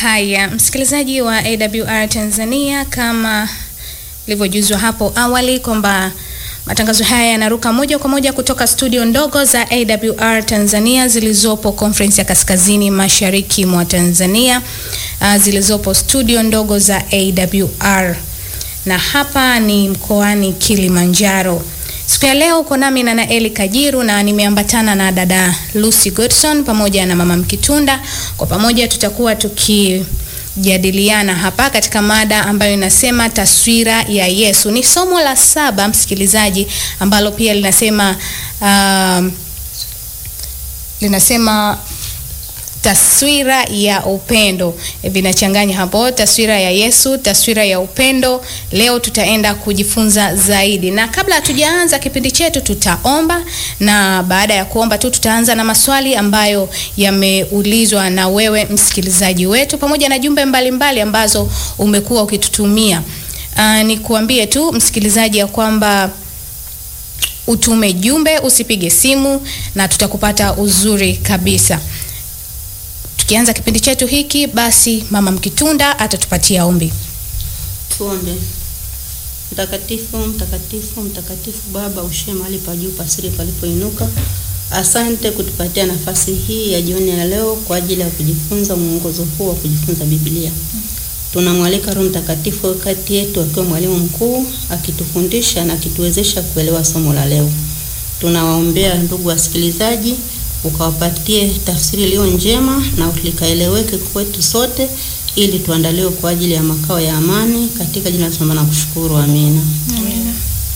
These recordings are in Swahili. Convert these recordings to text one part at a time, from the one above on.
Haya, msikilizaji wa AWR Tanzania, kama ilivyojuzwa hapo awali kwamba matangazo haya yanaruka moja kwa moja kutoka studio ndogo za AWR Tanzania zilizopo Conference ya Kaskazini Mashariki mwa Tanzania, uh, zilizopo studio ndogo za AWR na hapa ni mkoani Kilimanjaro. Siku ya leo uko nami na Naeli Kajiru na nimeambatana na dada Lucy Godson pamoja na mama Mkitunda. Kwa pamoja tutakuwa tukijadiliana hapa katika mada ambayo inasema taswira ya Yesu. Ni somo la saba msikilizaji, ambalo pia linasema um, linasema taswira ya upendo e, vinachanganya hapo, taswira ya Yesu, taswira ya upendo. Leo tutaenda kujifunza zaidi, na kabla hatujaanza kipindi chetu tutaomba, na baada ya kuomba tu tutaanza na maswali ambayo yameulizwa na wewe msikilizaji wetu, pamoja na jumbe mbalimbali mbali ambazo umekuwa ukitutumia. Uh, nikuambie tu msikilizaji ya kwamba utume jumbe, usipige simu na tutakupata uzuri kabisa. Tukianza kipindi chetu hiki basi, mama Mkitunda atatupatia ombi. Tuombe. Mtakatifu, mtakatifu, mtakatifu Baba, ushe mahali pa juu pasiri palipoinuka. Asante kutupatia nafasi hii ya jioni ya leo kwa ajili ya kujifunza mwongozo huu wa kujifunza Biblia. Tunamwalika Roho Mtakatifu kati yetu akiwa mwalimu mkuu akitufundisha na akituwezesha kuelewa somo la leo. Tunawaombea ndugu wasikilizaji ukawapatie tafsiri iliyo njema na likaeleweke kwetu sote, ili tuandaliwe kwa ajili ya makao ya amani, katika jina la Bwana na kushukuru, amina. Amina.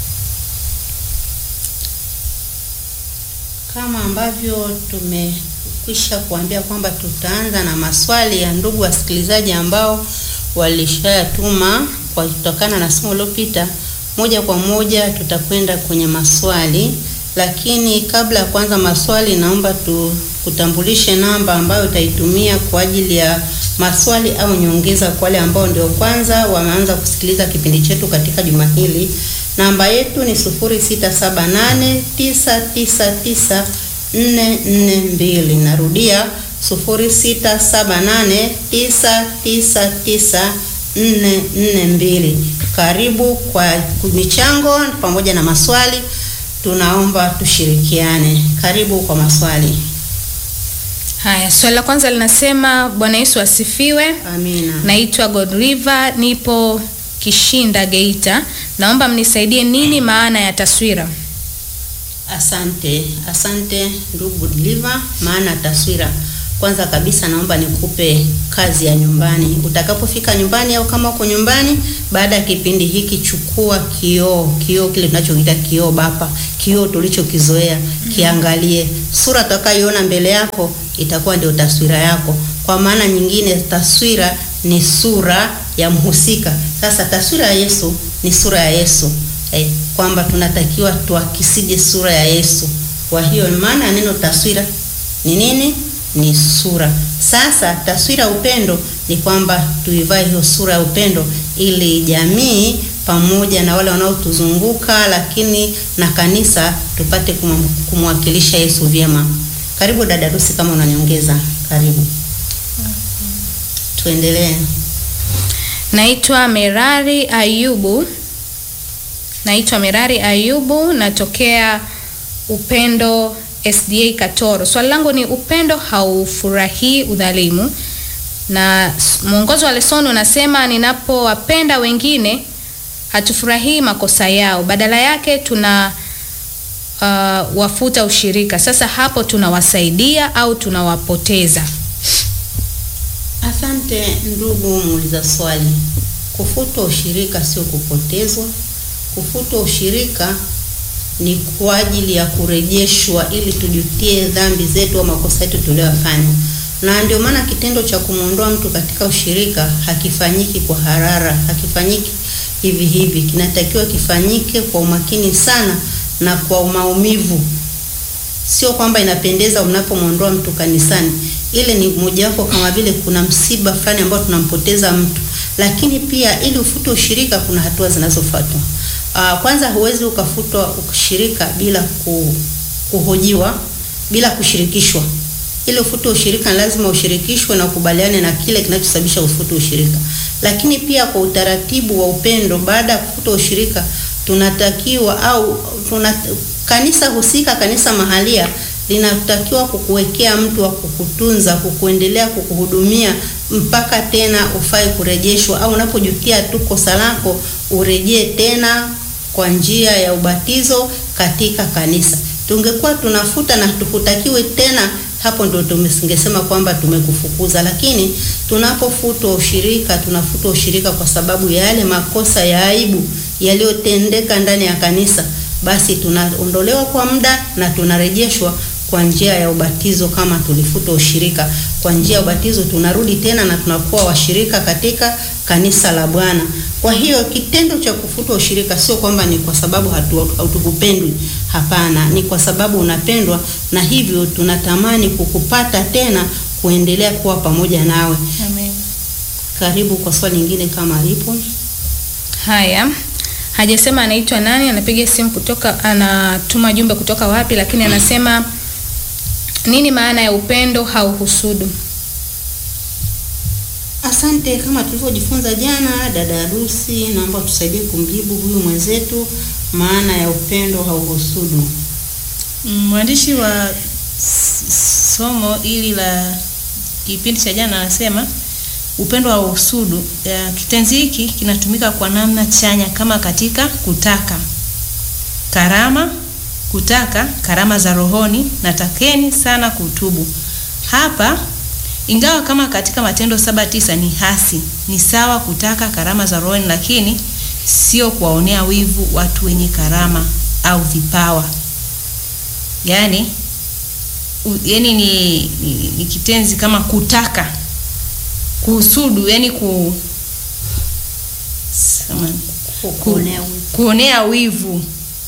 Kama ambavyo tumekwisha kuambia kwamba tutaanza na maswali ya ndugu wasikilizaji ambao walishayatuma kwa kutokana na somo lililopita, moja kwa moja tutakwenda kwenye maswali lakini kabla ya kuanza maswali, naomba tukutambulishe namba ambayo utaitumia kwa ajili ya maswali au nyongeza kwa wale ambao ndio kwanza wameanza kusikiliza kipindi chetu katika juma hili. Namba yetu ni 0678999442. Narudia 0678999442. Karibu kwa michango pamoja na maswali tunaomba tushirikiane. Karibu kwa maswali. Haya, swali la kwanza linasema Bwana Yesu asifiwe. Amina. Naitwa Godriva, nipo Kishinda, Geita. Naomba mnisaidie, nini maana ya taswira? Asante, asante ndugu Liva. Maana ya taswira, kwanza kabisa naomba nikupe kazi ya nyumbani. Utakapofika nyumbani au kama uko nyumbani, baada ya kipindi hiki, chukua kioo, kioo kile tunachokiita kioo bapa, kioo tulichokizoea, kiangalie. Sura utakayoiona mbele yako itakuwa ndio taswira yako. Kwa maana nyingine, taswira ni sura ya mhusika. Sasa taswira ya Yesu ni sura ya Yesu eh, kwamba tunatakiwa tuakisije sura ya Yesu. Kwa hiyo maana ya neno taswira ni nini? Ni sura. Sasa taswira ya upendo ni kwamba tuivae hiyo sura ya upendo, ili jamii pamoja na wale wanaotuzunguka lakini na kanisa tupate kumwakilisha Yesu vyema. Karibu dada Rusi, kama unaniongeza. Karibu, tuendelee. Naitwa Merari Ayubu. Naitwa Merari Ayubu, natokea Upendo SDA Katoro. Swali langu ni upendo haufurahii udhalimu, na mwongozo wa lesoni unasema ninapowapenda wengine hatufurahii makosa yao, badala yake tuna uh, wafuta ushirika. Sasa hapo tunawasaidia au tunawapoteza? Asante ndugu muuliza swali. Kufutwa ushirika sio kupotezwa. Kufutwa ushirika ni kwa ajili ya kurejeshwa ili tujutie dhambi zetu au makosa yetu tuliyofanya, na ndio maana kitendo cha kumwondoa mtu katika ushirika hakifanyiki kwa harara, hakifanyiki hivi hivi. Kinatakiwa kifanyike kwa umakini sana na kwa maumivu. Sio kwamba inapendeza unapomwondoa mtu kanisani, ile ni mojawapo, kama vile kuna msiba fulani ambao tunampoteza mtu, lakini pia ili ufute ushirika kuna hatua zinazofuatwa. Uh, kwanza huwezi ukafutwa ushirika bila ku, kuhojiwa bila kushirikishwa. ili ufute ushirika ni lazima ushirikishwe na ukubaliane na kile kinachosababisha ufute ushirika. Lakini pia kwa utaratibu wa upendo, baada ya kufuta ushirika, tunatakiwa au tuna, kanisa husika, kanisa mahalia linatakiwa kukuwekea mtu wa kukutunza, kukuendelea kukuhudumia mpaka tena ufai kurejeshwa, au unapojutia tu kosa lako urejee tena kwa njia ya ubatizo katika kanisa. Tungekuwa tunafuta na tukutakiwe tena, hapo ndo tumesingesema kwamba tumekufukuza. Lakini tunapofutwa ushirika, tunafutwa ushirika kwa sababu ya yale makosa ya aibu yaliyotendeka ndani ya kanisa, basi tunaondolewa kwa muda na tunarejeshwa kwa njia ya ubatizo. Kama tulifuta ushirika kwa njia ya ubatizo, tunarudi tena na tunakuwa washirika katika kanisa la Bwana. Kwa hiyo kitendo cha kufuta ushirika sio kwamba ni kwa sababu hatukupendwi, hapana, ni kwa sababu unapendwa, na hivyo tunatamani kukupata tena, kuendelea kuwa pamoja nawe. Amen. Karibu kwa swali lingine kama lipo. Haya, hajasema anaitwa nani, anapiga simu kutoka, anatuma jumbe kutoka wapi, lakini anasema nini maana ya upendo hauhusudu? Asante. Kama tulivyojifunza jana, dada harusi, naomba tusaidie kumjibu huyu mwenzetu, maana ya upendo hauhusudu. Mwandishi wa s- somo hili la kipindi cha jana anasema upendo wa usudu. Ya, kitenzi hiki kinatumika kwa namna chanya kama katika kutaka karama, kutaka karama za rohoni na takeni sana kutubu. Hapa ingawa kama katika Matendo saba tisa ni hasi, ni sawa kutaka karama za rohoni, lakini sio kuwaonea wivu watu wenye karama au vipawa. Yaani u, yani ni, ni, ni kitenzi kama kutaka kuhusudu, yani ku samahani, Kuonea wivu. kuonea wivu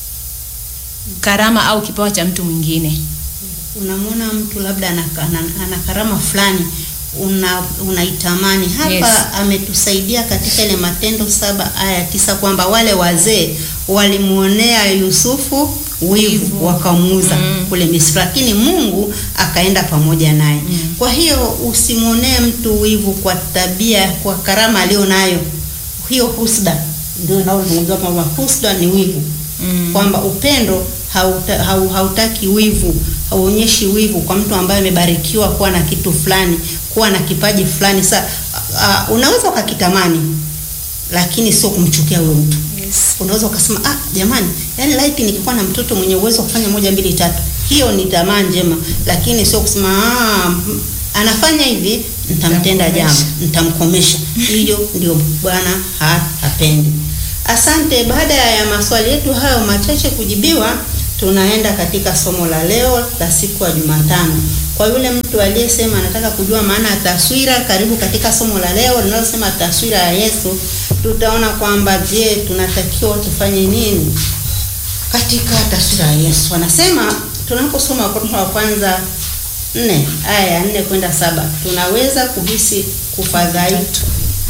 karama au kipawa cha mtu mwingine. Unamwona mtu labda ana, ana, ana karama fulani una unaitamani hapa. Yes. Ametusaidia katika ile Matendo saba aya tisa kwamba wale wazee walimuonea Yusufu wivu Wivu. wakamuuza Mm. kule Misri, lakini Mungu akaenda pamoja naye. Mm. Kwa hiyo usimwonee mtu wivu kwa tabia, kwa karama alionayo. Hiyo husda ndio inaozungumziwa kwamba husda ni wivu Mm. kwamba upendo hauta, hau, hautaki wivu, hauonyeshi wivu kwa mtu ambaye amebarikiwa kuwa na kitu fulani, kuwa na kipaji fulani. Sa uh, unaweza ukakitamani, lakini sio kumchukia huyo mtu. Yes. Unaweza ukasema ah, jamani, yani laiti nikikuwa na mtoto mwenye uwezo wa kufanya moja mbili tatu. Hiyo ni tamaa njema, lakini sio kusema ah, mm, anafanya hivi, nitamtenda jambo, nitamkomesha. Hiyo ndio Bwana ha, hapendi. Asante. Baada ya maswali yetu hayo machache kujibiwa, tunaenda katika somo la leo la siku ya Jumatano. Kwa yule mtu aliyesema anataka kujua maana ya taswira, karibu katika somo la leo linalosema taswira ya Yesu. Tutaona kwamba je, tunatakiwa tufanye nini katika taswira ya Yesu. Anasema tunaposoma Wakorintho wa kwanza nne aya ya nne kwenda saba tunaweza kuhisi kufadhaika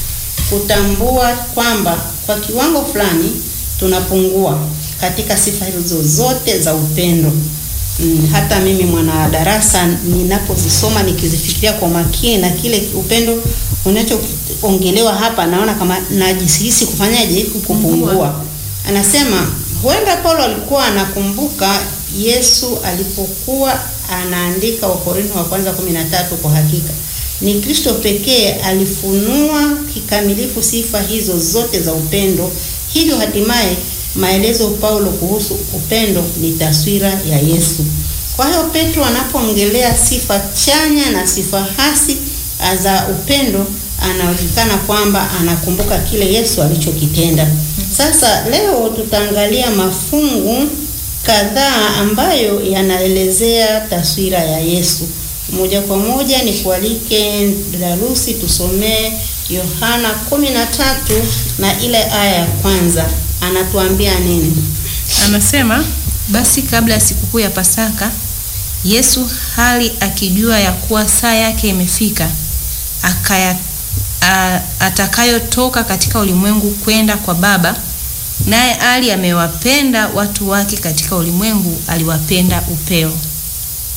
kutambua kwamba kwa kiwango fulani tunapungua katika sifa hizo zote za upendo. Mm, hata mimi mwana darasa ninapozisoma nikizifikiria kwa makini na kile upendo unachoongelewa hapa, naona kama najihisi kufanyaje, kupungua. Anasema huenda Paulo alikuwa anakumbuka Yesu alipokuwa anaandika Wakorintho wa kwanza 13 kwa hakika ni Kristo pekee alifunua kikamilifu sifa hizo zote za upendo. Hivyo hatimaye maelezo Paulo kuhusu upendo ni taswira ya Yesu. Kwa hiyo Petro anapoongelea sifa chanya na sifa hasi za upendo, anaonekana kwamba anakumbuka kile Yesu alichokitenda. Sasa leo tutaangalia mafungu kadhaa ambayo yanaelezea taswira ya Yesu. Moja kwa moja ni kualike darusi tusomee Yohana kumi na tatu na ile aya ya kwanza. Anatuambia nini? Anasema basi kabla ya sikukuu ya Pasaka, Yesu hali akijua ya kuwa saa yake imefika, akaya a- atakayotoka katika ulimwengu kwenda kwa Baba, naye hali amewapenda watu wake katika ulimwengu, aliwapenda upeo.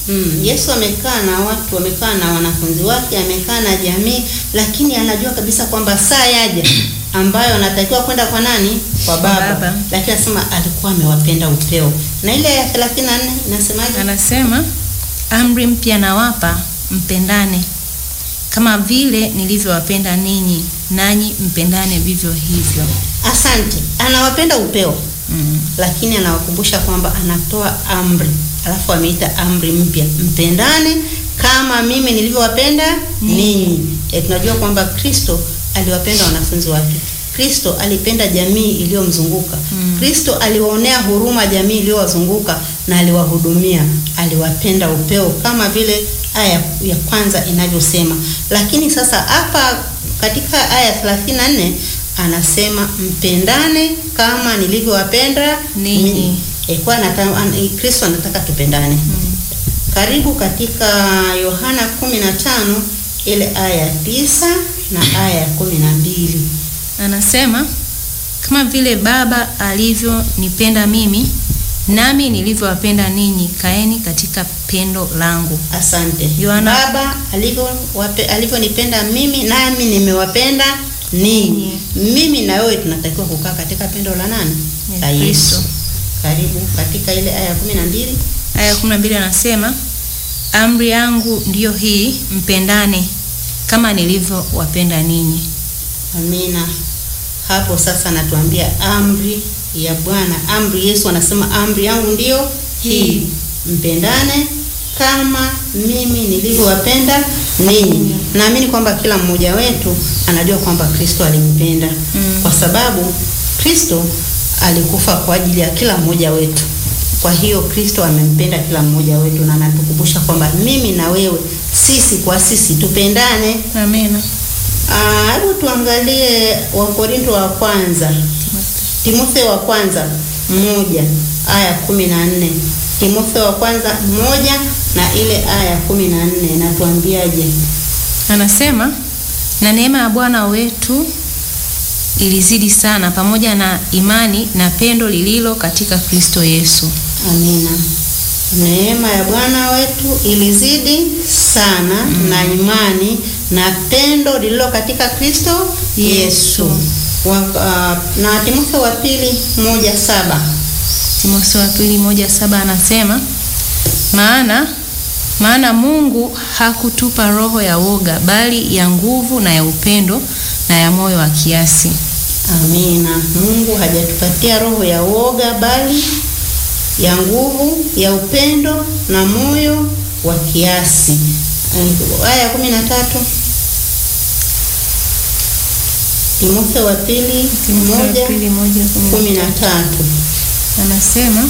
Mm, Yesu amekaa na watu, amekaa na wanafunzi wake, amekaa na jamii, lakini anajua kabisa kwamba saa yaja ambayo anatakiwa kwenda kwa nani? Kwa Baba. Baba. Lakini anasema alikuwa amewapenda upeo. Na ile ya 34 inasemaje? Anasema amri mpya nawapa, mpendane kama vile nilivyowapenda ninyi, nanyi mpendane vivyo hivyo. Asante. Anawapenda upeo. Mm. lakini anawakumbusha kwamba anatoa amri, alafu ameita amri mpya, mpendane kama mimi nilivyowapenda ninyi. E, tunajua kwamba Kristo aliwapenda wanafunzi wake. Kristo alipenda jamii iliyomzunguka. Kristo aliwaonea huruma jamii iliyowazunguka na aliwahudumia, aliwapenda upeo kama vile aya ya kwanza inavyosema. Lakini sasa hapa katika aya 34 anasema mpendane kama nilivyowapenda Ninyi. ninyi. E, kwa anata- an- Kristo anataka tupendane. Karibu katika Yohana 15 ile aya ya tisa na aya ya kumi na mbili. Anasema kama vile Baba alivyonipenda mimi, nami nilivyowapenda ninyi, kaeni katika pendo langu. Asante. Yohana- Baba alivyo wape- alivyonipenda mimi nami nimewapenda ninyi. Mimi na wewe tunatakiwa kukaa katika pendo la nani? Ya La Yesu. Kristo. Karibu katika ile aya ya kumi na mbili. Aya ya 12 anasema amri yangu ndiyo hii, mpendane kama nilivyowapenda ninyi. Amina. Hapo sasa anatuambia amri ya Bwana, amri Yesu anasema amri yangu ndiyo hii, mpendane kama mimi nilivyowapenda ninyi. Naamini kwamba kila mmoja wetu anajua kwamba Kristo alimpenda Mm. kwa sababu Kristo alikufa kwa ajili ya kila mmoja wetu. Kwa hiyo Kristo amempenda kila mmoja wetu na anatukumbusha kwamba mimi na wewe, sisi kwa sisi tupendane. Amina. Ah, Hebu tuangalie Wakorinto wa kwanza, Timotheo wa kwanza moja aya kumi na nne Timotheo wa kwanza moja na ile aya kumi na nne natuambiaje? Anasema na neema ya Bwana wetu ilizidi sana pamoja na imani na pendo lililo katika Kristo Yesu. Amina. Neema ya Bwana wetu ilizidi sana na imani na pendo lililo katika Kristo Yesu. Wa, ah, na Timotheo wa pili moja saba Timotheo wa pili moja saba anasema maana maana Mungu hakutupa roho ya woga bali ya nguvu na ya upendo na ya moyo wa kiasi. Amina. Mungu hajatupatia roho ya woga bali ya nguvu, ya upendo na moyo wa kiasi. Eh, Aya ya kumi na tatu Timotheo wa pili Timotheo wa moja pili moja kumi kumi na na tatu. anasema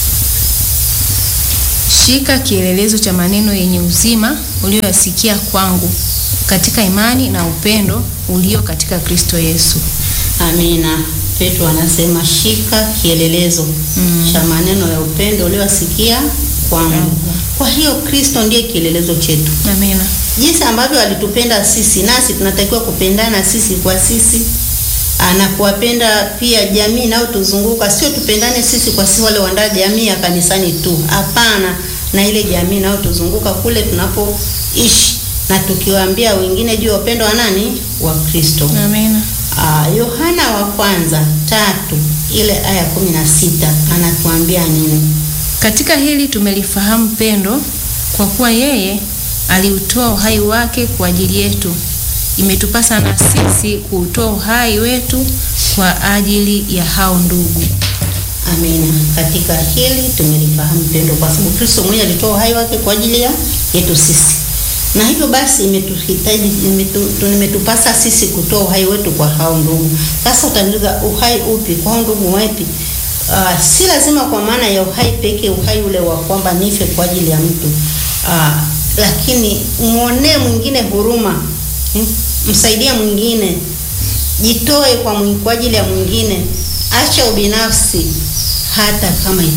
shika kielelezo cha maneno yenye uzima uliyoyasikia kwangu katika imani na upendo ulio katika Kristo Yesu. Amina. Petro anasema shika kielelezo Mm. cha maneno ya upendo uliowasikia kwangu. Kwangu. Kwa hiyo Kristo ndiye kielelezo chetu. Amina. jinsi ambavyo alitupenda sisi, nasi tunatakiwa kupendana sisi kwa sisi Ah, na kuwapenda pia jamii inayotuzunguka. Sio tupendane sisi kwa sisi wale wanda jamii ya kanisani tu, hapana, na ile jamii inayotuzunguka kule tunapoishi, na tukiwaambia wengine juu ya upendo wa nani? Wa Kristo. Amina. Ah, Yohana wa kwanza tatu ile aya kumi na sita anatuambia nini? Katika hili tumelifahamu pendo kwa kuwa yeye aliutoa uhai wake kwa ajili yetu. Imetupasa na sisi kuutoa uhai wetu kwa ajili ya hao ndugu. Amina. Katika hili tumelifahamu pendo, kwa sababu Kristo mwenyewe alitoa uhai wake kwa ajili ya yetu sisi, na hivyo basi imetuhitaji imetu, tu- imetupasa sisi kutoa uhai wetu kwa hao ndugu. Sasa utaniuliza uhai upi? Kwa hao ndugu wapi? Uh, si lazima kwa maana ya uhai pekee, uhai ule wa kwamba nife kwa ajili ya mtu uh, lakini muonee mwingine huruma, hmm? msaidie mwingine, jitoe kwa, mwing- kwa ajili ya mwingine, acha ubinafsi hata kama ita